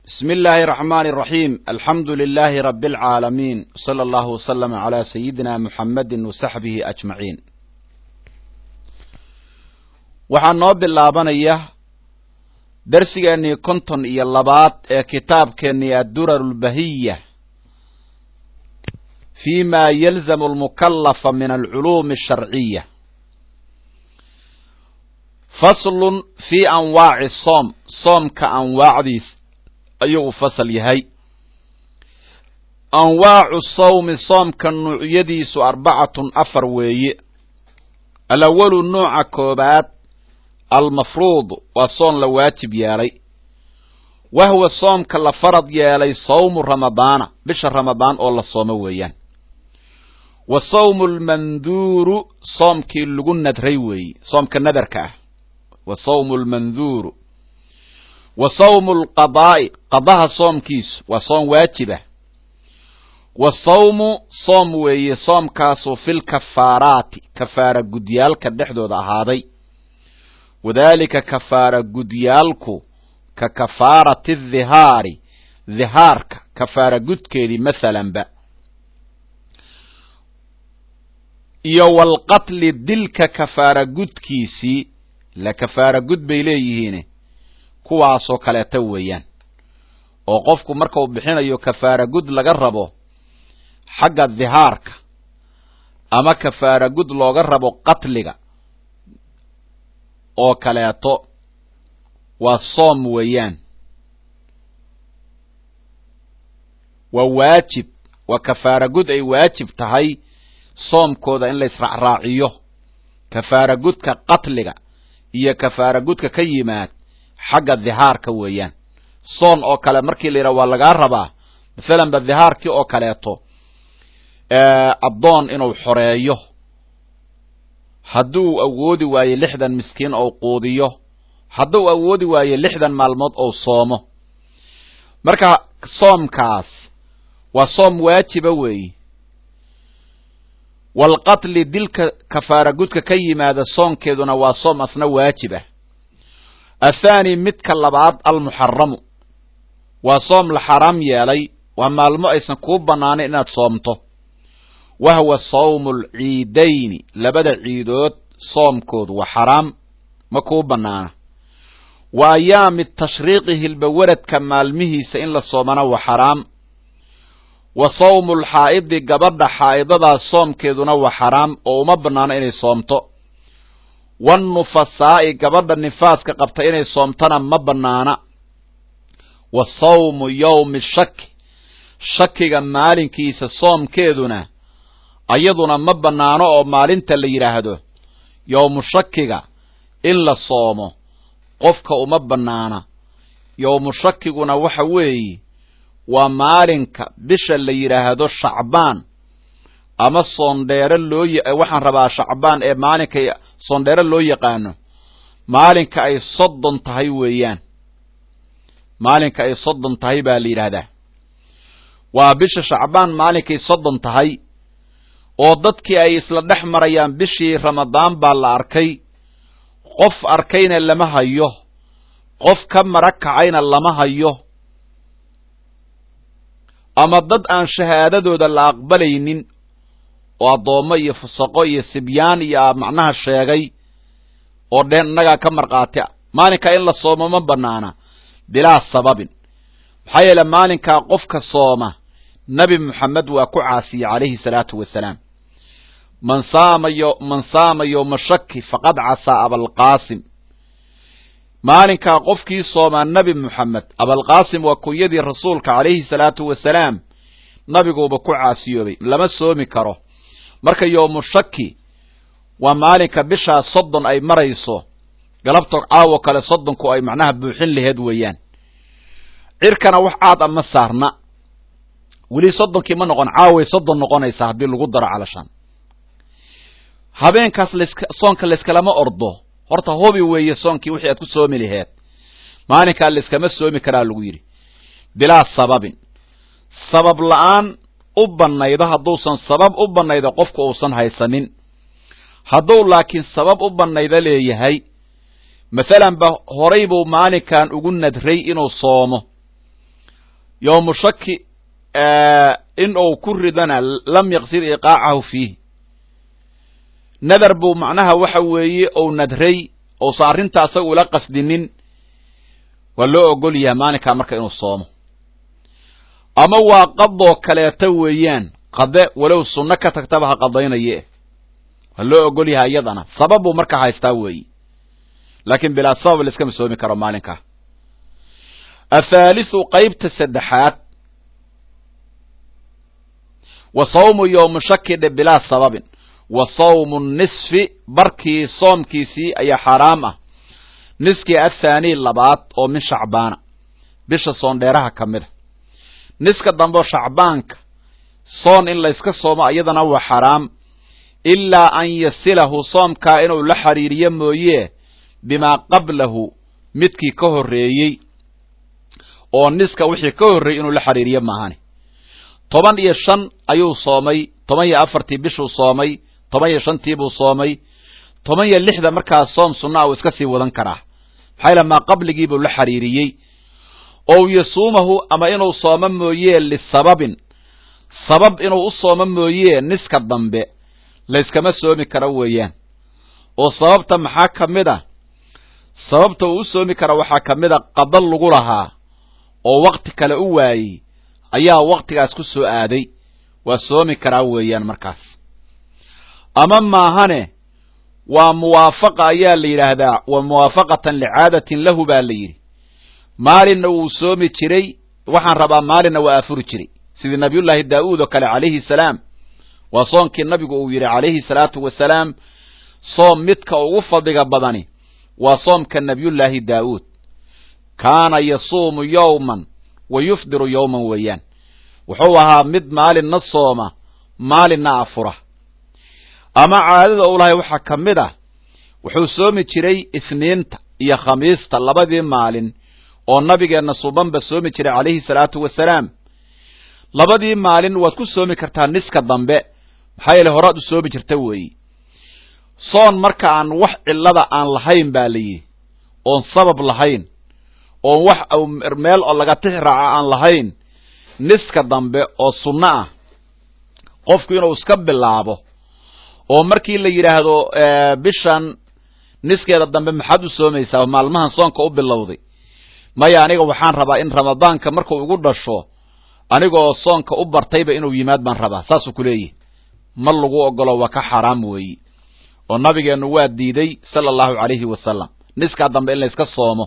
بسم الله الرحمن الرحيم الحمد لله رب العالمين صلى الله وسلم على سيدنا محمد وصحبه أجمعين waxaa noo bilaabanaya darsigeennii konton iyo labaad ee kitaabkeennii addurar lbahiya fi ma yalzamu almukallafa min alculuumi asharciya faslun fii anwaaci soom soomka anwaacdiis ayuu fasal yahay anwaacu sawmi soomka nuucyadiisu arbacatun afar weeye alawalu nuuca koobaad almafruud waa soon la waajib yeelay wahwa soomka la farad yeelay sawmu ramadaana bisha ramadaan oo la soomo weeyaan wa sawmu lmanduuru soomkii lagu nadray weeye soomka nadarka ah wa sawmu lmanduuru wa sawmu lqadaa'i qadaha soomkiisu waa soom waajibah wa sawmu soom weeye soomkaasu fil kafaaraati kafaara gudyaalka dhexdooda ahaaday wadaalika kafaara gudyaalku ka kafaarati dhihaari dhihaarka kafaara gudkeedii mathalanba iyo walqatli dilka kafaara gudkiisii la kafaara gud bay leeyihiin kuwaasoo kaleeta weeyaan oo qofku marka uu bixinayo kafaara gud laga rabo xagga dhihaarka ama kafaara gud looga rabo qatliga oo kaleeto waa soom weeyaan waa waajib waa kafaara gud ay waajib tahay soomkooda in la israacraaciyo kafaara gudka qatliga iyo kafaara gudka ka yimaad xagga dhihaarka weeyaan soon oo kale markii la yidhaha waa lagaa rabaa mathalan ba dhihaarkii oo kaleeto addoon inuu xoreeyo hadduu awoodi waayo lixdan miskiin ou quudiyo hadduu awoodi waayo lixdan maalmood ou soomo marka soomkaas waa soom waajiba weeye walqatli dilka kafaara gudka ka yimaada soonkeeduna waa soom asna waajibah athaani midka labaad almuxaramu waa soom la xaraam yeelay waa maalmo aysan kuu bannaanin inaad soomto wahwa sawmu alciidayni labada ciidood soomkoodu waa xaraam ma kuu bannaana wa ayaami tashriiqi hilbawaradka maalmihiisa in la soomana waa xaraam wa sawmu lxaa'idi gabadha xaa'idadaas soomkeeduna waa xaraam oo uma bannaano inay soomto wannufasaa'i gabadha nifaaska qabta inay soomtana ma bannaana wa sawmu yowmi shaki shakiga maalinkiisa soomkeeduna ayaduna ma bannaano oo maalinta la yidhaahdo yowmu shakiga in la soomo qofka uma bannaana yowmu shakiguna waxa weeye waa maalinka bisha la yidhaahdo shacbaan ama soondheere loo waxaan rabaa shacbaan ee maalinka soondheere loo yaqaano maalinka ay soddon tahay weeyaan maalinka ay soddon tahay baa la yidhaahdaa waa bisha shacbaan maalinkay soddon tahay oo dadkii ay isla dhex marayaan bishii ramadaan baa la arkay qof arkayna lama hayo qof ka mara kacayna lama hayo ama dad aan shahaadadooda la aqbalaynin oo addoommo iyo fusaqo iyo sibyaan iyo macnaha sheegay oo dheen innagaa ka markhaati a maalinkaa in la soomo ma bannaana bilaa sababin maxaa yeele maalinkaa qofka sooma nabi moxamed waa ku caasiyey calayhi salaatu wasalaam man saama yo man saama yowma shaki faqad casaa abalqaasim maalinkaa qofkii soomaa nebi moxamed abalqaasim waa kunyadii rasuulka calayhi salaatu wasalaam nabiguuba ku caasiyoobay lama soomi karo marka yowmu shaki waa maalinka bishaa soddon ay marayso galabto caawo kale soddonku ay macnaha buuxin laheed weeyaan cirkana wax caad a ma saarna weli soddonkii ma noqon caaway soddon noqonaysaa haddii lagu daro calashaan habeenkaas lask soonka layskalama ordo horta hubi weeye soonkii wixii aad ku soomi laheed maalinkaa layskama soomi karaa lagu yidhi bilaa sababin sabab la-aan u bannaydo hadduusan sabab u bannaydo qofku uusan haysanin hadduu laakiin sabab u bannaydo leeyahay mathalan ba horay buu maalinkan ugu nadray inuu soomo yowmu shaki in uu ku ridana lam yaqsid iqaacahu fiih nadar buu macnaha waxa weeye ou nadray ousan arrinta asaga ula qasdinin waa loo ogol yahay maalinkaa marka inuu soomo ama waa qadoo kaleeta weeyaan qade walow sunno ka tagtaba ha qadaynaye waa loo ogol yahay iyadana sabab buu marka haystaa weeye laakiin bilaa sabab la iskama soomi karo maalinkaa athaalithu qaybta saddexaad wa sawmu yowmu shaki dhe bilaa sababin wa sawmu nisfi barkii soomkiisii ayaa xaaraam ah niskii athaanii labaad oo min shacbaana bisha soondheeraha ka mid a niska dambe oo shacbaanka soon in layska soomo iyadana waa xaraam ilaa an yasilahu soomkaa inuu la xiriiriyo mooye bimaa qablahu midkii ka horreeyey oo niska wixii ka horreeyey inuu la xiriiriyo maahani toban iyo shan ayuu soomay toban iyo afartii bishuu soomay toban iyo shantiibuu soomay toban iyo lixda markaa soom sunna uu iska sii wadan karaa maxaa yaele maa qabligiibuu la xiriiriyey ow yasuumahu ama inuu soomo mooye lisababin sabab inuu u soomo mooye niska dambe layskama soomi karo weeyaan oo sababta maxaa ka mid a sababta uu u soomi kara waxaa ka mid a qada lagu lahaa oo wakti kale u waayey ayaa waktigaas ku soo aaday waa soomi karaa weeyaan markaas ama maahane waa muwaafaqa ayaa la yidhaahdaa wa muwaafaqatan licaadatin lahu baa la yidhi maalinna wuu soomi jiray waxaan rabaa maalinna waa afuri jiray sidii nabiyullaahi daa'uud oo kale calayhi salaam waa soonkii nabigu uu yidhi calayhi salaatu wasalaam soom midka ugu fadliga badani waa soomka nabiyullaahi daa'uud kaana yasuumu yowman wa yufdiru yowman weeyaan wuxuu ahaa mid maalinna sooma maalinna afura ama caadada u lahay waxaa ka mid ah wuxuu soomi jiray isniinta iyo khamiista labadii maalin oo nabigeenna subanba soomi jiray calayhi salaatu wasalaam labadii maalin waad ku soomi kartaa niska dambe maxaa yeele horaad u soomi jirta weeyi soon marka aan wax cillada aan lahayn baa la yidhi oon sabab lahayn oon wax meel oo laga tix raaca aan lahayn niska dambe oo sunno ah qofku inuu iska bilaabo oo markii la yidhaahdo bishan niskeeda dambe maxaad u soomaysaa maalmahan soonka u bilowday maya aniga waxaan rabaa in ramadaanka markuu igu dhasho anigoo soonka u bartayba inuu yimaad baan rabaa saasuu ku leeyihi ma lagu ogolo waa ka xaaraam weeyi oo nabigeennu waa diiday sala allahu calayhi wasalam niskaa dambe in layska soomo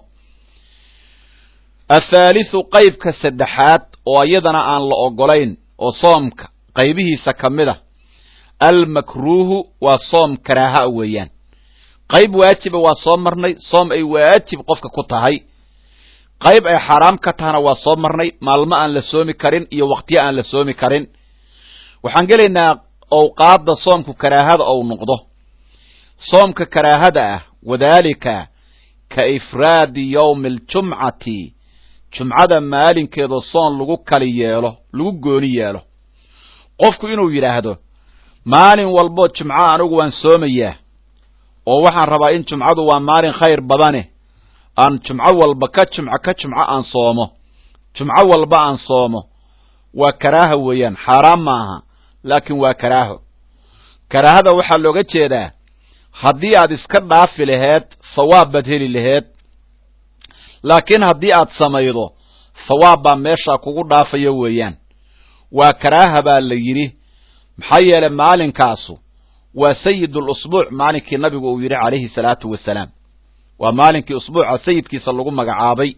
athaalithu qaybka saddexaad oo iyadana aan la ogolayn oo soomka qaybihiisa ka mid a almakruuhu waa soom karaaha weeyaan qayb waajiba waa soo marnay soom ay waajib qofka ku tahay qayb ay xaaraam ka tahana waa soo marnay maalmo aan la soomi karin iyo waqtiyo aan la soomi karin waxaan gelaynaa owqaadda soomku karaahada ou noqdo soomka karaahada ah wadaalika ka ifraadi yowmi aljumcati jumcada maalinkeeda soon lagu kali yeelo lagu gooni yeelo qofku inuu yidhaahdo maalin walbo jumco anigu waan soomayaa oo waxaan rabaa in jumcadu waa maalin khayr badane aan jumco walba ka jumco ka jumco aan soomo jumco walba aan soomo waa karaaha weeyaan xaaraan maaha laakiin waa karaaho karaahada waxaa looga jeedaa haddii aad iska dhaafi laheed thawaab baad heli laheed laakiin haddii aad samaydo thawaab baa meeshaa kugu dhaafaya weeyaan waa karaaha baa la yidhi maxaa yeelay maalinkaasu waa sayidul usbuuc maalinkii nabigu uu yidhi calayhi salaatu wasalaam waa maalinkii usbuuca sayidkiisa lagu magacaabay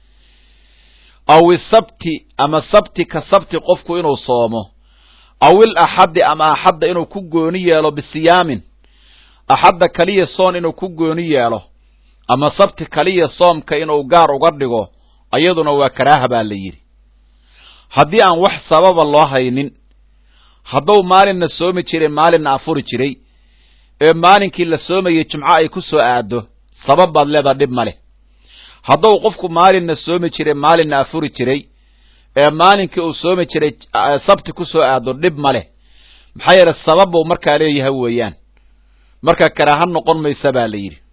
aw isabti ama sabti ka sabti qofku inuu soomo aw il axaddi ama axadda inuu ku gooni yeelo bisiyaamin axadda kaliya soon inuu ku gooni yeelo ama sabti kaliya soomka inuu gaar uga dhigo ayaduna waa karaaha baa la yidhi haddii aan wax sababa loo haynin hadduu maalinna soomi jiray maalinna afuri jiray ee maalinkii la soomayay jumco ay ku soo aado sabab baad leedaa dhib ma leh hadduu qofku maalinna soomi jiray maalinna afuri jiray ee maalinkii uu soomi jiray sabti ku soo aado dhib ma leh maxaa yeele sabab buu markaa leeyahay weeyaan marka karaaha noqon maysa baa la yidhi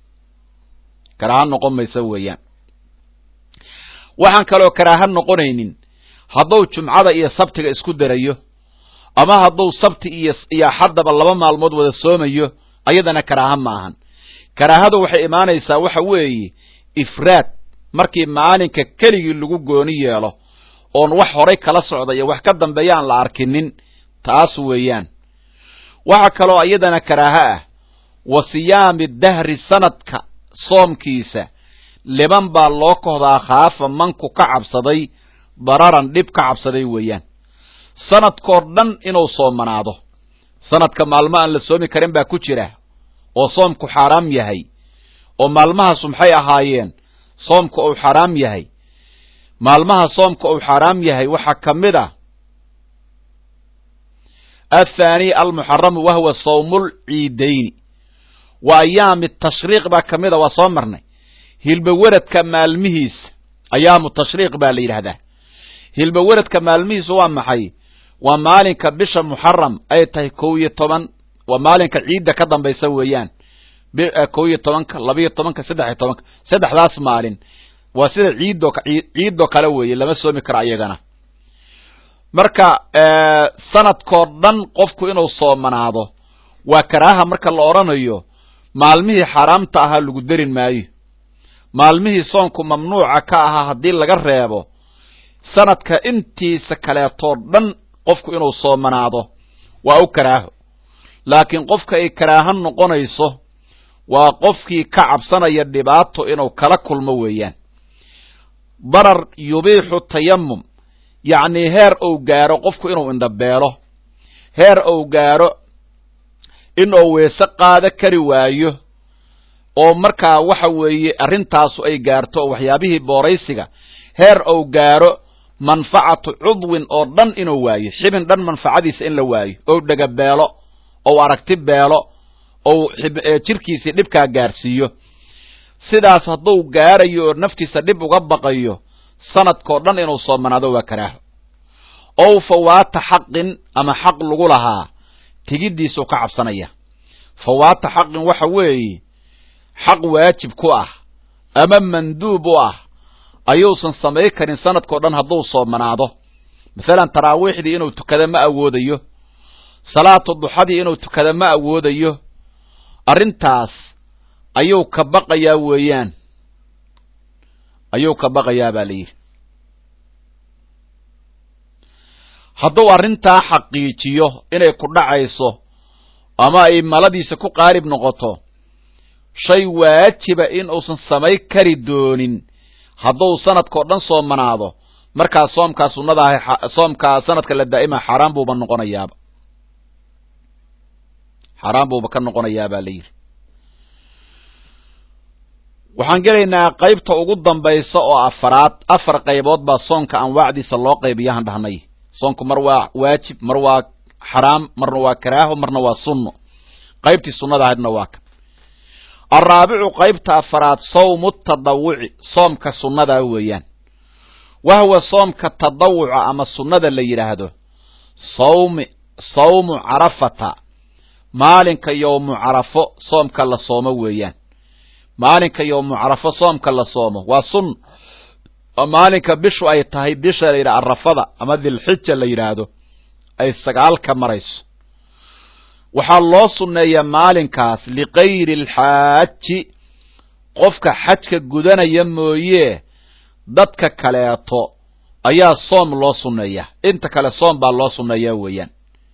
karaaha noqon maysa weeyaan waxaan kaloo karaaha noqonaynin hadduu jumcada iyo sabtiga isku darayo ama hadduu sabti iyo iyo axaddaba laba maalmood wada soomayo ayadana karaaha ma ahan karaahadu waxay imaanaysaa waxa weeye ifraad markii maalinka keligii lagu gooni yeelo oon wax horay kala socda iyo wax ka dambeeya aan la arkinin taas weeyaan waxaa kaloo iyadana karaaho ah wa siyaami dahri sanadka soomkiisa liban baa loo kohdaa khaafa manku ka cabsaday dararan dhib ka cabsaday weeyaan sanadkoo dhan inuu soomanaado sanadka maalmo aan la soomi karin baa ku jira oo soomku xaaraam yahay oo maalmahaasu maxay ahaayeen soomka uu xaaraam yahay maalmaha soomka uu xaaraam yahay waxaa ka mid ah athaani almuxaramu wahwa sawmul ciidayni wa ayaami tashriiq baa ka mid a waa soo marnay hilbaweradka maalmihiisa ayaamu tashriiq baa la yidhaahdaa hilbaweradka maalmihiisu waa maxay waa maalinka bisha muxaram ay tahay kow iyo toban waa maalinka ciidda ka dambaysa weeyaan kow iyo tobanka labiyo tobanka saddex iyo tobanka saddexdaas maalin waa sida ciiddo ciiddoo kale weeye lama soomi karo ayagana marka sanadkoo dhan qofku inuu soomanaado waa karaaha marka la odhanayo maalmihii xaaraamta ahaa lagu derin maayo maalmihii soonku mamnuuca ka ahaa haddii laga reebo sanadka intiisa kaleetoo dhan qofku inuu soomanaado waa u karaaho laakiin qofka ay karaaho noqonayso waa qofkii ka cabsanaya dhibaato inuu kala kulmo weeyaan darar yubiixu tayamum yacnii heer uu gaaro qofku inuu indhabeelo heer uu gaaro inuu weese qaado kari waayo oo markaa waxa weeye arrintaasu ay gaarto oo waxyaabihii booraysiga heer uu gaaro manfacatu cudwin oo dhan inuu waayo xibin dhan manfacadiisa in la waayo ou dhega beelo ou aragti beelo ou jirkiisii dhibkaa gaarsiiyo sidaas hadduu gaarayo oo naftiisa dhib uga baqayo sanadkoo dhan inuu soomanaado waa karaaho ow fawaata xaqin ama xaq lagu lahaa tigiddiisuu ka cabsanaya fawaata xaqin waxa weeye xaq waajib ku ah ama manduub u ah ayuusan samay karin sanadkao dhan hadduu soomanaado masalan taraawiixdii inuu tukado ma awoodayo salaatu duxadii inuu tukado ma awoodayo arrintaas ayuu ka baqayaa weeyaan ayuu ka baqayaa baa la yidhi hadduu arrintaa xaqiijiyo inay ku dhacayso ama ay maladiisa ku qaarib noqoto shay waajiba in uusan samay kari doonin hadduu sanadkao dhan soomanaado markaa soomkaa sunnada ah soomkaa sanadka la daa'ima xaaraan buuba noqonayaaba xaaraan buuba ka noqonayaa baa la yidhi waxaan gelaynaa qaybta ugu dambaysa oo afaraad afar qaybood baa soonka anwaacdiisa loo qaybiyahan dhahnay soonku mar waa waajib mar waa xaraam marna waa karaaho marna waa sunno qaybtii sunnada ahaydna waa kan alraabicu qaybta afaraad sawmu tadawuci soomka sunnadaa weeyaan wahwa soomka tadawuca ama sunnada la yidhaahdo sawmi sawmu carafata maalinka yowmu carafo soomka la soomo weeyaan maalinka yowmu carafo soomka la soomo waa sun maalinka bishu ay tahay bisha la yidhaha arafada ama dilxija la yidhaahdo ay sagaalka marayso waxaa loo sunneeyaa maalinkaas likayri alxaaji qofka xajka gudanaya mooye dadka kaleeto ayaa soom loo sunneeyaa inta kale soom baa loo sunneeyaa weeyaan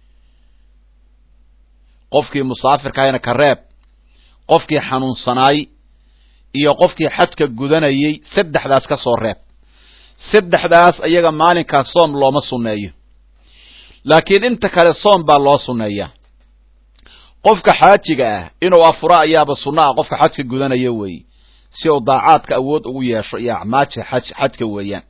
qofkii musaafirka ahayna ka reeb qofkii xanuunsanaay iyo qofkii xajka gudanayay saddexdaas ka soo reeb saddexdaas ayaga maalinkaas soom looma sunneeyo laakiin inta kale soom baa loo sunneeyaa qofka xaajiga ah inuu afuro ayaaba sunno ah qofka xajka gudanaya weeye si uu daacaadka awood ugu yeesho iyo acmaaja xaj xajka weeyaan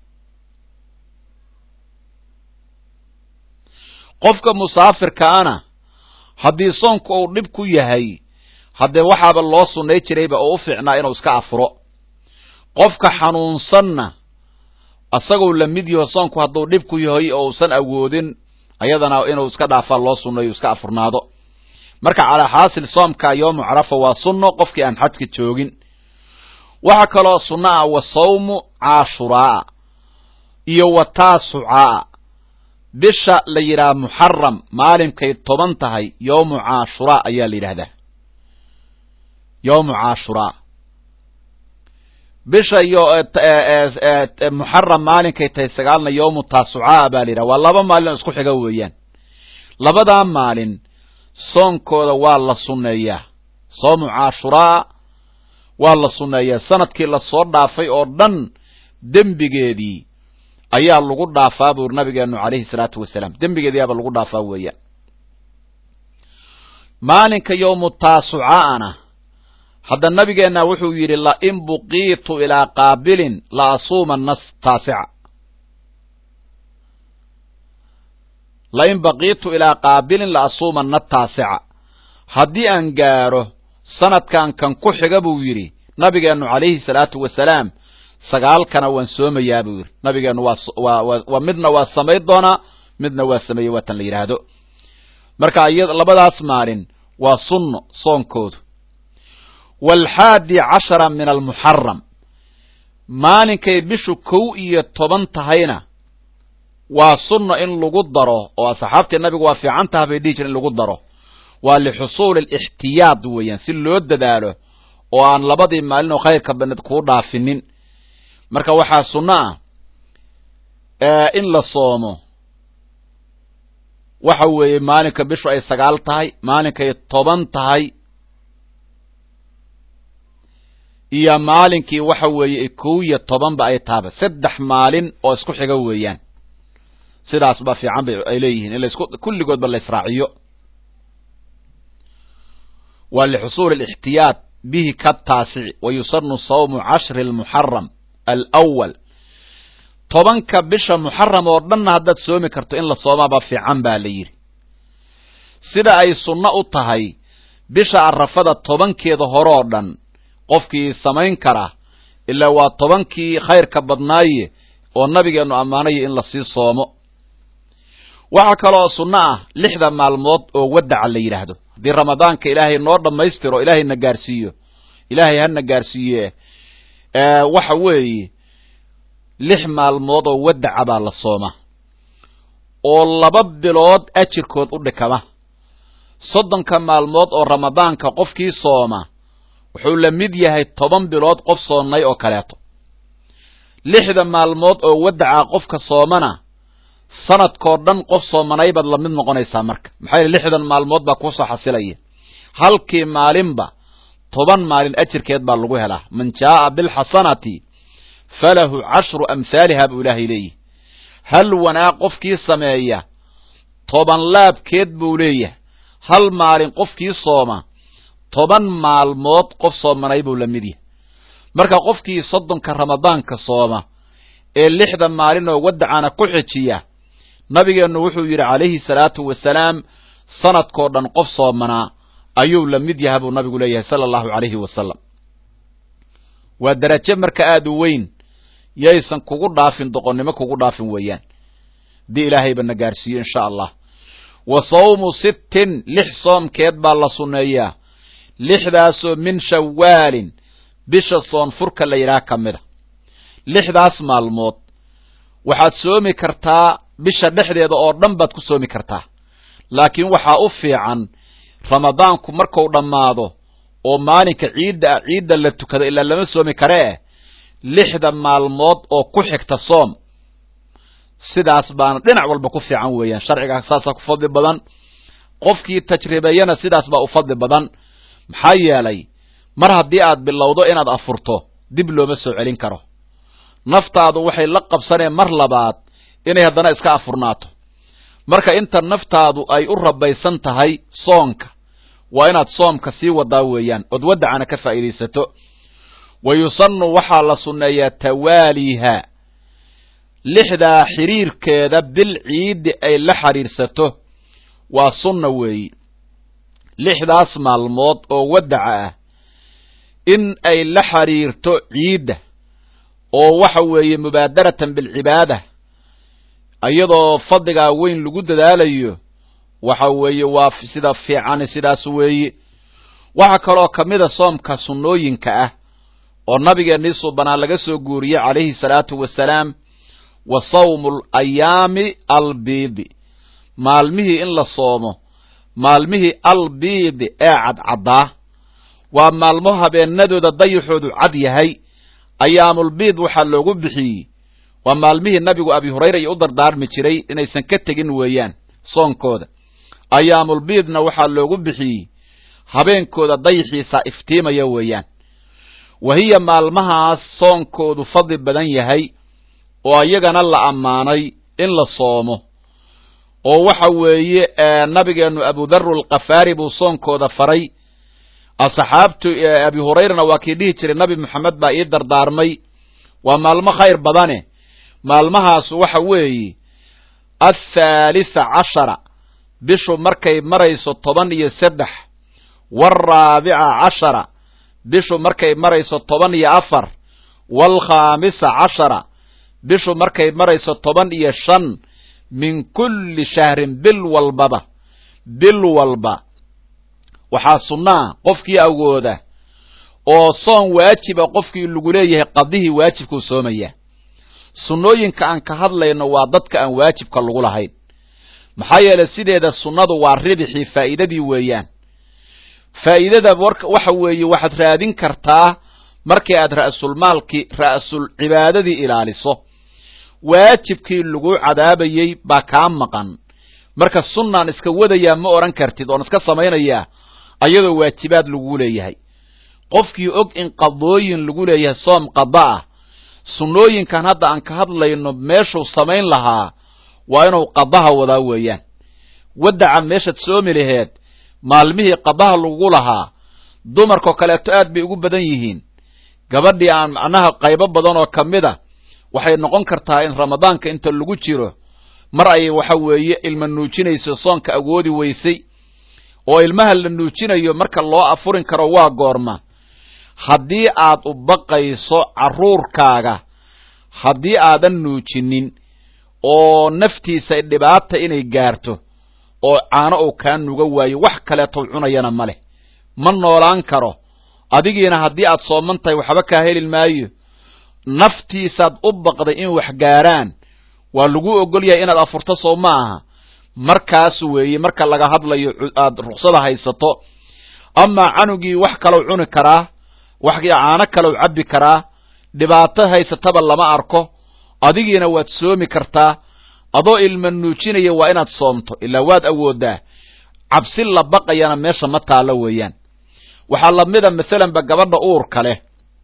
qofka musaafirkaana haddii soonku uu dhib ku yahay haddee waxaaba loo sunnay jirayba oo u fiicnaa inuu iska afuro qofka xanuunsanna isagoo la mid yaho soonku hadduu dhib ku yahay oo usan awoodin ayadana inuu iska dhaafaa loo sunnayo iska afurnaado marka calaa xaasil soomka yoomu carafa waa sunno qofkii aan xajka joogin waxaa kaloo sunno ah wa sawmu caashuraa iyo wa taasucaa bisha la yidhaha muxaram maalinkay toban tahay yowmu caashuraa ayaa la yidhahdaa yowmu caashuraa bisha iyo muxaram maalinkay tahay sagaalna yowmu taasucaa baa la yidhaha waa laba maalin oo isku xiga weeyaan labadaa maalin soonkooda waa la sunneeyaa soomu caashuraa waa la sunneeyaa sanadkii lasoo dhaafay oo dhan dembigeedii ayaa lagu dhaafaa buuri nabigeenu calayhi salaatu wasalaam dembigeediyaaba lagu dhaafaa weeyaan maalinka yowmu taasucaana hadda nabigeenna wuxuu yidhi lain buqiitu ilaa qaabilin la asuumanna taasica lain baqiitu ilaa qaabilin la asuumanna taasica haddii aan gaaro sanadkan kan ku xiga buu yidhi nabigeennu calayhi salaatu wasalaam sagaalkana waan soomayaa buu yidhi nabigeennu waa waa midna waa samayn doonaa midna waa sameeyey waatan la yidhaahdo marka iya labadaas maalin waa sunno soonkoodu waalxaadi cashara min almuxaram maalinkay bishu kow iyo toban tahayna waa sunno in lagu daro oo asxaabtii nabigu waa fiican taha bay dhihi jire in lagu daro waa lixusuuli alixtiyaad weeyaan si loo dadaalo oo aan labadii maalin oo khayrka baned kuu dhaafinin marka waxaa sunno ah in la soomo waxa weeye maalinka bishu ay sagaal tahay maalinkay toban tahay iyo maalinkii waxa weeye kow iyo tobanba ay tahaba saddex maalin oo isku xiga weeyaan sidaas baa fiican bay ay leeyihiin in laisku kulligoodba la israaciyo waa lixusuuli alixtiyaad bihi ka taasici wa yusanu sawmu cashri almuxaram alawal tobanka bisha muxaram oo dhanna haddaad soomi karto in la soomaaba fiican baa la yidhi sida ay sunno u tahay bisha arafada tobankeeda hore oo dhan qofkii samayn kara ilaa waa tobankii khayrka badnaaye oo nabigeennu ammaanaya in lasii soomo waxaa kaloo sunno ah lixda maalmood oo wadaca la yidhaahdo haddii ramadaanka ilaahay noo dhammaystiro ilaahay na gaarsiiyo ilaahay hana gaarsiiye waxa weeye lix maalmood oo wadaca baa la sooma oo laba bilood ajirkood u dhikama soddonka maalmood oo ramadaanka qofkii sooma wuxuu la mid yahay toban bilood qof soonnay oo kaleeto lixda maalmood oo wadaca qofka soomana sanadkoo dhan qof soomanay baad lamid noqonaysaa marka maxaa yele lixdan maalmood baa kuusoo xasilaya halkii maalinba toban maalin ajirkeed baa lagu helaa man jaa'a bilxasanati falahu cashru amhaaliha buu ilaahay leeyahy hal wanaag qofkii sameeya toban laabkeed buu leeyahay hal maalin qofkii sooma toban maalmood qof soomanay buu la mid yahay marka qofkii soddonka ramadaanka sooma ee lixda maalin oo wadacana ku xijiya nabigeennu wuxuu yidhi calayhi salaatu wasalaam sanadkoo dhan qof soomanaa ayuu la mid yaha buu nabigu leeyahay sala allahu calayhi wasalam waa darajo marka aada u weyn yaysan kugu dhaafin doqonnimo kugu dhaafin weeyaan haddii ilaahayba na gaarsiiyo insha allah wa sawmu sittin lix soomkeed baa la sunneeyaa lixdaasoo min shawaalin bisha soonfurka la yidhaha ka mida lixdaas maalmood waxaad soomi kartaa bisha dhexdeeda oo dhan baad ku soomi kartaa laakiin waxaa u fiican ramadaanku marku dhammaado oo maalinka ciidda ah ciidda la tukado ilaa lama soomi karee lixda maalmood oo ku xigta soom sidaas baana dhinac walba ku fiican weeyaan sharciga saasaa ku fadli badan qofkii tajribeeyana sidaas baa u fadli badan maxaa yeelay mar haddii aad bilowdo inaad afurto dib looma soo celin karo naftaadu waxay la qabsaneen mar labaad inay haddana iska afurnaato marka inta naftaadu ay u rabaysan tahay soonka waa inaad soomka sii wadaa weeyaan ood wadacana ka faa'iidaysato wa yusannu waxaa la sunneeyaa tawaaliha lixdaa xiriirkeeda bil ciiddi ay la xidhiirsato waa sunna weeyi lixdaas maalmood oo wadaca ah in ay la xidhiirto ciidda oo waxa weeye mubaadaratan bilcibaada iyadoo fadligaa weyn lagu dadaalayo waxa weeye waa sida fiicani sidaas weeye waxaa kaloo ka mida soomka sunnooyinka ah oo nabigeennii subanaa laga soo guuriyey calayhi salaatu wasalaam wa sawmu alayaami albiidi maalmihii in la soomo maalmihii albiidi ee cadcaddaa waa maalmo habeenadooda dayaxoodu cad yahay ayaamulbiid waxaa loogu bixiyey waa maalmihii nabigu abi hurayra iyo u dardaarmi jiray inaysan ka tegin weeyaan soonkooda ayaamulbiidna waxaa loogu bixiyey habeenkooda dayaxiisa iftiimaya weeyaan wa hiya maalmahaas soonkoodu fadli badan yahay oo iyagana la ammaanay in la soomo oo waxa weeye nabigeennu abudaru alkafaari buu soonkooda faray asxaabtu abi hurayrana waa kii dhihi jiray nabi moxamed baa ii dardaarmay waa maalmo khayr badane maalmahaas waxa weeye athaalitha cashara bishu markay marayso toban iyo saddex waalraabica cashara bishu markay marayso toban iyo afar waalkhaamisa cashara bishu markay marayso toban iyo shan min kulli shahrin bil walbaba bil walba waxaa sunnaa qofkii awooda oo soon waajiba qofkii lagu leeyahay qadihii waajibkuu soomaya sunnooyinka aan ka hadlayno waa dadka aan waajibka lagu lahayn maxaa yeelay sideeda sunnadu waa ribixii faa'iidadii weeyaan faa'iidada waxa weeye waxaad raadin kartaa markii aad ra'sulmaalkii ra'sul cibaadadii ilaaliso waajibkii lagu cadaabayey baa kaa maqan marka sunnaan iska wadayaa ma odhan kartid oon iska samaynayaa ayadoo waajibaad lagu leeyahay qofkii og in qadooyin lagu leeyahay soom qada ah sunnooyinkan hadda aan ka hadlayno meeshuu samayn lahaa waa inuu qadaha wadaa weeyaan wadaca meeshaad soomi laheed maalmihii qadaha lagu lahaa dumarkao kaleeto aad bay ugu badan yihiin gabadhii aan macnaha qaybo badan oo ka mid a waxay noqon kartaa in ramadaanka inta lagu jiro mar ay waxa weeye ilma nuujinayso soonka awoodi weysay oo ilmaha la nuujinayo marka loo afurin karo waa goorma haddii aad u baqayso carruurkaaga haddii aadan nuujinin oo naftiisa dhibaata inay gaarto oo caano uu kaa nuga waayo wax kaleetou cunayana ma leh ma noolaan karo adigiina haddii aad sooman tahay waxba kaa heli maayo naftiisaad u baqday in wax gaaraan waa lagu ogol yahay inaad afurto soo ma aha markaas weeye marka laga hadlayo aad ruksada haysato amaa canugii wax kalou cuni karaa wax caano kalou cabbi karaa dhibaato haysataba lama arko adigiina waad soomi kartaa adoo ilma nuujinaya waa inaad soomto ilaa waad awoodaa cabsi la baqayana meesha ma taalo weeyaan waxaa lamida masalanba gabadha uurka leh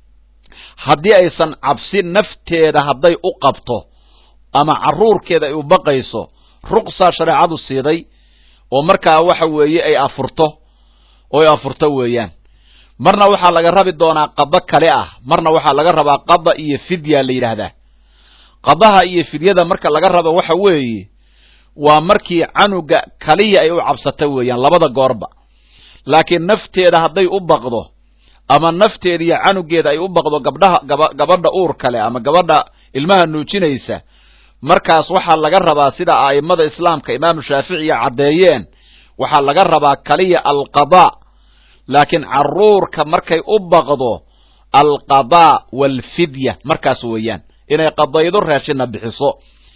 haddii aysan cabsi nafteeda hadday u qabto ama carruurkeeda ay u baqayso ruqsaa shareecadu siiday oo markaa waxa weeye ay afurto oo ay afurto weeyaan marna waxaa laga rabi doonaa qado kale ah marna waxaa laga rabaa qada iyo fidya la yidhaahdaa qadaha iyo fidyada marka laga rabo waxa weeye waa markii canuga kaliya ay u cabsata weeyaan labada goorba laakiin nafteeda hadday u baqdo ama nafteeda iyo canugeeda ay u baqdo gabdhaha gaba gabadha uur kale ama gabadha ilmaha nuujinaysa markaas waxaa laga rabaa sida a'immada islaamka imaamu shaaficiya caddeeyeen waxaa laga rabaa kaliya alqadaa laakiin carruurka markay u baqdo alqadaa waalfidya markaas weeyaan inay qadaydo raashina bixiso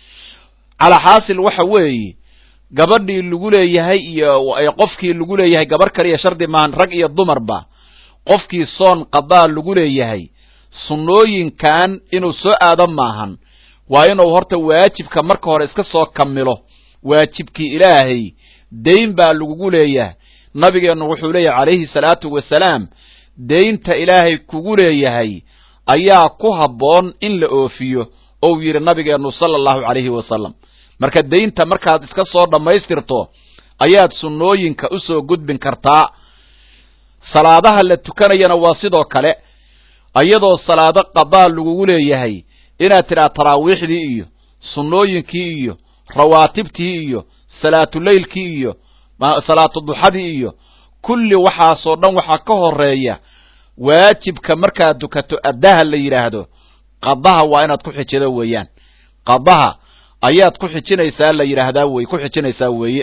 calaa xaasil waxa weeye gabadhii lagu leeyahay iyo qofkii lagu leeyahay gabarh kaliya shardi maahan rag iyo dumarba qofkii soon qadaa lagu leeyahay sunnooyinkan inuu soo aado maahan waa inuu horta waajibka marka hore iska soo kamilo waajibkii ilaahay dayn baa lagugu leeyahay nabigeennu wuxuu leeyahay calayhi salaatu wasalaam daynta ilaahay kugu leeyahay ayaa ku habboon in la oofiyo ou yidhi nabigeennu sala allahu calayhi wasalam marka daynta markaad iska soo dhammaystirto ayaad sunnooyinka u soo gudbin kartaa salaadaha la tukanayana waa sidoo kale iyadoo salaado qadaa lagugu leeyahay inaad tidhaha taraawiixdii iyo sunnooyinkii iyo rawaatibtii iyo salaatuleylkii iyo salaatu duxadii iyo kulli waxaasoo dhan waxaa ka horeeya waajibka markaad tukato addaha la yidhaahdo qadaha waa inaad ku xijido weeyaan qadaha ayaad ku xijinaysaa la yidhaahdaa wey ku xijinaysaa weeye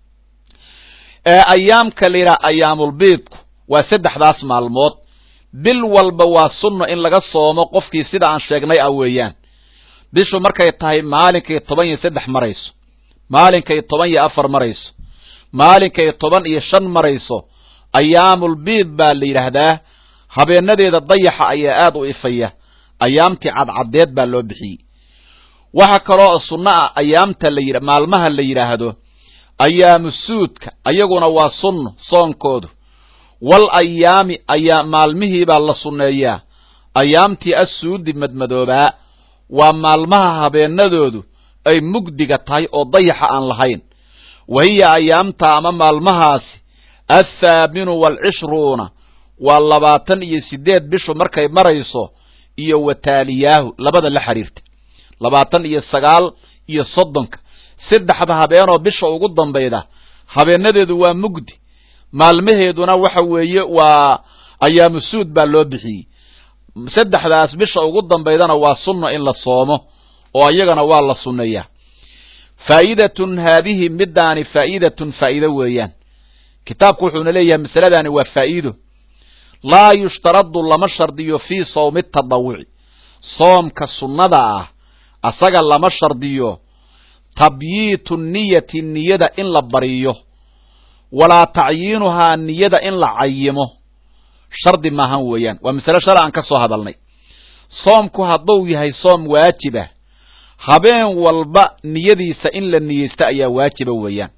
ayaamka la yidhaha ayaamulbiidku waa saddexdaas maalmood bil walba waa sunno in laga soomo qofkii sida aan sheegnay ah weeyaan bishu markay tahay maalinkay toban iyo saddex marayso maalinkay toban iyo afar marayso maalinkay toban iyo shan marayso ayaamulbiid baa la yidhaahdaa habeenadeeda dayaxa ayaa aad u ifaya ayaamtii cadcaddeed baa loo bixiyey waxa kaloo sunno ah ayaamta la yidha maalmaha la yidhaahdo ayaamu suudka ayaguna waa sunno soonkoodu wal ayaami ayaa maalmihiibaa la sunneeyaa ayaamtii assuudi madmadoobaa waa maalmaha habeenadoodu ay mugdiga tahay oo dayaxa aan lahayn wa hiya ayaamta ama maalmahaasi athaaminu waalcishruuna waa labaatan iyo siddeed bishu markay marayso iyo wataaliyaahu labada la xiriirta labaatan iyo sagaal iyo soddonka saddexda habeenoo bisha ugu dambayda habeenadeedu waa mugdi maalmaheeduna waxa weeye waa ayaamu suud baa loo bixiyey saddexdaas bisha ugu dambaydana waa sunno in la soomo oo iyagana waa la sunneeyaa faa'idatun haadihi middaani faa'idatun faa'iido weeyaan kitaabku wuxuuna leeyahay masaladaani waa faa'iido laa yushtaradu lama shardiyo fii sawmi tadawuci soomka sunnada ah asaga lama shardiyo tabyiitu niyati niyada in la bariyo walaa tacyiinuhaa niyada in la cayimo shardi maahan weeyaan waa masale shala aan ka soo hadalnay soomku hadduu yahay soom waajibah habeen walba niyadiisa in la niyeysta ayaa waajiba weeyaan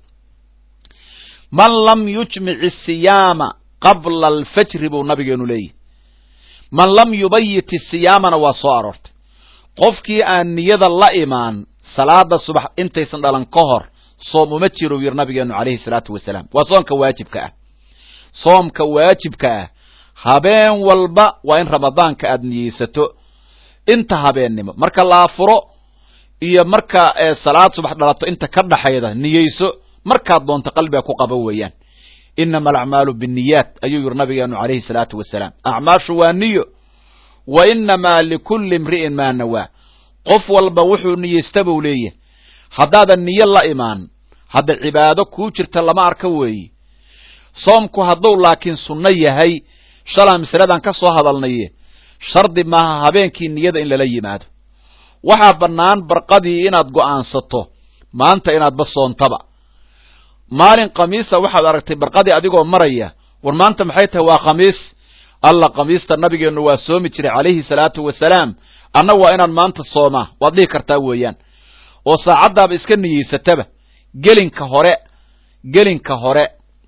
man lam yujmic isiyaama qabla alfajri buu nabigeenu leeyahy man lam yubayit isiyaamana waa soo aroortay qofkii aan niyada la imaan salaada subax intaysan dhalan ka hor soom uma jiro yiri nabigeenu calayhi salaatu wasalaam waa soomka waajibka ah soomka waajibka ah habeen walba waa in ramadaanka aad niyeysato inta habeennimo marka la afuro iyo marka salaad subax dhalato inta ka dhaxayda niyeyso markaad doonto qalbiga ku qabo weeyaan inama alacmaalu binniyaat ayuu yiri nabigeenu calayhi salaatu wasalaam acmaashu waa niyo wa inamaa likulli imri'in maa nawaa qof walba wuxuu niyeysta buu leeyahay haddaadan niyo la imaan hadda cibaado kuu jirta lama arka weeye soomku hadduu laakiin sunno yahay shalaa masaladan ka soo hadalnaye shardi maaha habeenkii niyada in lala yimaado waxaa bannaan barqadii inaad go'aansato maanta inaadba soontaba maalin khamiisa waxaad aragtay barqadii adigoo maraya war maanta maxay tahay waa khamiis alla khamiista nabigeennu waa soomi jiray calayhi salaatu wasalaam anna waa inaan maanta soomaa waad dhihi kartaa weeyaan oo saacaddaaba iska niyeysataba gelinka hore gelinka hore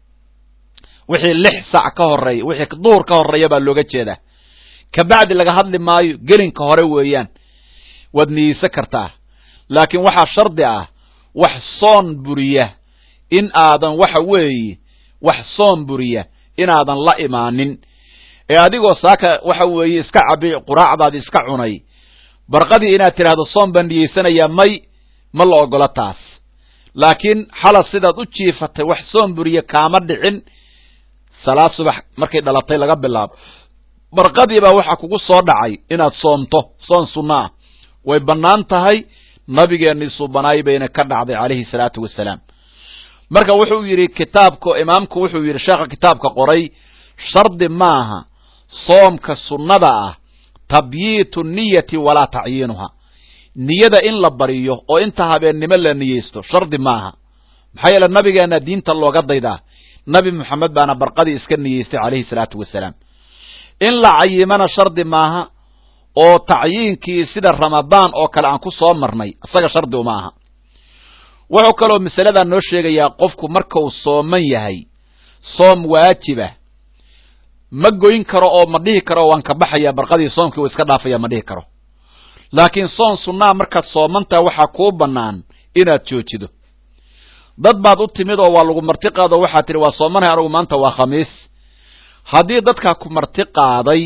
wixii lix sac ka horeeya wixii duhur ka horeeya baa looga jeedaa kabacdi laga hadli maayo gelinka hore weeyaan waad niyeysan kartaa laakiin waxaa shardi ah wax soon buriya in aadan waxa weeye wax soon buriya inaadan la imaanin ee adigoo saaka waxa weeye iska cabi quraacdaadi iska cunay barqadii inaad tidhaahdo soon baan niyeysanayaa may ma la ogola taas laakiin xalad sidaad u jiifatay wax soon buriya kaama dhicin salaad subax markay dhalatay laga bilaabo barqadii baa waxaa kugu soo dhacay inaad soomto soon sunno ah way bannaan tahay nabigeennii suubanaay bayna ka dhacday calayhi salaatu wasalaam marka wuxuu yidhi kitaabka imaamku wuxuu yidhi sheekha kitaabka qoray shardi maaha soomka sunnada ah tabyiitu niyati walaa tacyiinuha niyada in la bariyo oo inta habeennimo la niyeysto shardi maaha maxaa yeele nabigeenna diinta looga daydaa nabi moxamed baana barqadii iska niyeystay calayhi salaatu wasalaam in la cayimana shardi maaha oo tacyiinkii sida ramadaan oo kale aan ku soo marnay isaga shardi uma aha wuxuu kaloo masaladaa noo sheegayaa qofku markau sooman yahay soom waajibah ma goyn karo oo ma dhihi karo waan ka baxayaa barqadii soomkii wa iska dhaafaya ma dhihi karo laakiin soon sunnaa markaad soomantaha waxaa kuu bannaan inaad joojido dad baad u timid oo waa lagu marti qaado waxaad tidhi waa soomanahay anugu maanta waa khamiis haddii dadkaa ku marti qaaday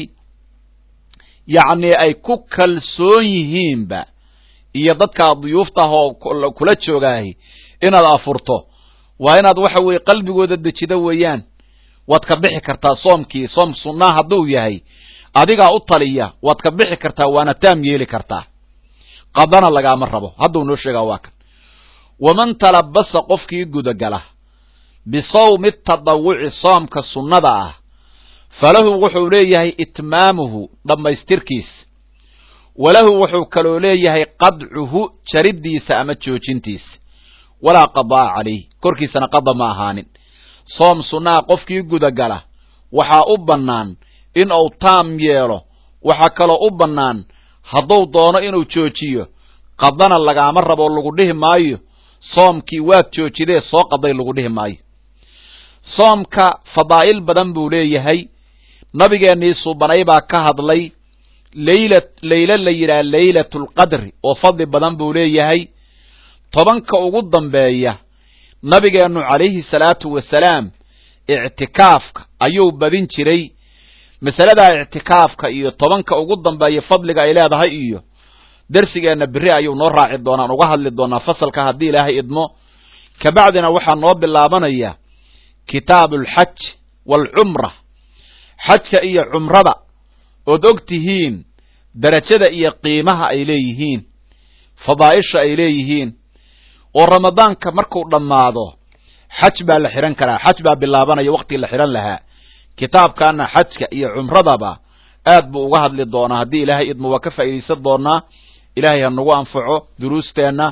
yacnii ay ku kalsoon yihiinba iyo dadkaa duyuufta ah oo kula joogaahi inaad afurto waa inaad waxa weeye qalbigooda dejido weeyaan waad ka bixi kartaa soomkii soom sunnaa hadduu yahay adigaa u taliya waad ka bixi kartaa waana taam yeeli kartaa qadana lagaama rabo hadduu noo sheegaa waa kan waman talabasa qofkii gudagala bisawmi tadawuci soomka sunnada ah falahu wuxuu leeyahay itmaamuhu dhammaystirkiis walahu wuxuu kaloo leeyahay qadcuhu jariddiisa ama joojintiisa walaa qadaa calayh korkiisana qada ma ahaanin soom sunnaha qofkii gudagala waxaa u bannaan in uu taam yeelo waxaa kaloo u bannaan hadduu doono inuu joojiyo qadana lagaama rabo lagu dhihi maayo soomkii waad joojidee soo qaday lagu dhihi maayo soomka fadaa'il badan buu leeyahay nabigeennii suubanay baa ka hadlay leyla leylo la yidhaha leylatulqadri oo fadli badan buu leeyahay tobanka ugu dambeeya nabigeennu calayhi salaatu wasalaam ictikaafka ayuu badin jiray masaladaa ictikaafka iyo tobanka ugu dambeeya fadliga ay leedahay iyo dersigeenna beri ayuu noo raaci doonaan uga hadli doonaa fasalka haddii ilaahay idmo kabacdina waxaa noo bilaabanaya kitaabu alxaj waalcumra xajka iyo cumrada ood og tihiin derajada iyo qiimaha ay leeyihiin fadaa'isha ay leeyihiin oo ramadaanka markuu dhammaado xaj baa la xidhan karaa xaj baa bilaabanaya waktii la xidhan lahaa kitaabkaana xajka iyo cumradaba aad buu uga hadli doonaa haddii ilaahay idmo waa ka faa'iidaysan doonaa ilaahay ha nagu anfaco duruusteenna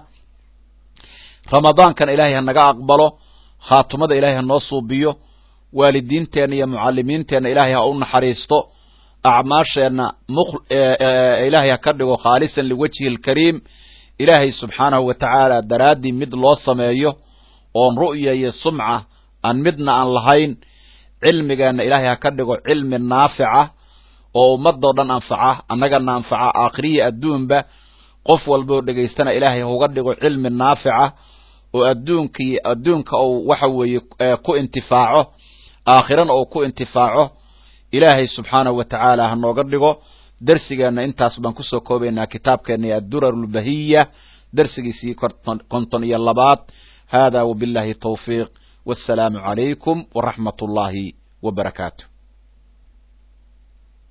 ramadaankana ilaahay ha naga aqbalo khaatumada ilaahay ha noo suubiyo waalidiinteenna iyo mucallimiinteenna ilaahay ha u naxariisto acmaasheenna ilaahay ha ka dhigo khaalisan liwajhi alkariim ilaahay subxaanahu wa tacaala daraaddii mid loo sameeyo oon ru'ya iyo sumca aan midna aan lahayn cilmigeenna ilaahay ha ka dhigo cilmi naafica oo ummadoo dhan anfaca annagana anfaca aakhiriya adduunba qof walboo dhegaystana ilaahay hauga dhigo cilmi naafica oo adduunkii adduunka uu waxa weeye ku intifaaco aakhirana uu ku intifaaco ilaahay subxaanahu wa tacaala ha nooga dhigo dersigeenna intaas baan kusoo koobaynaa kitaabkeenna addurar lbahiya dersigiisii konton iyo labaad hada wabillahi tawfiiq wassalaamu calaykum waraxmat ullaahi wa barakaatu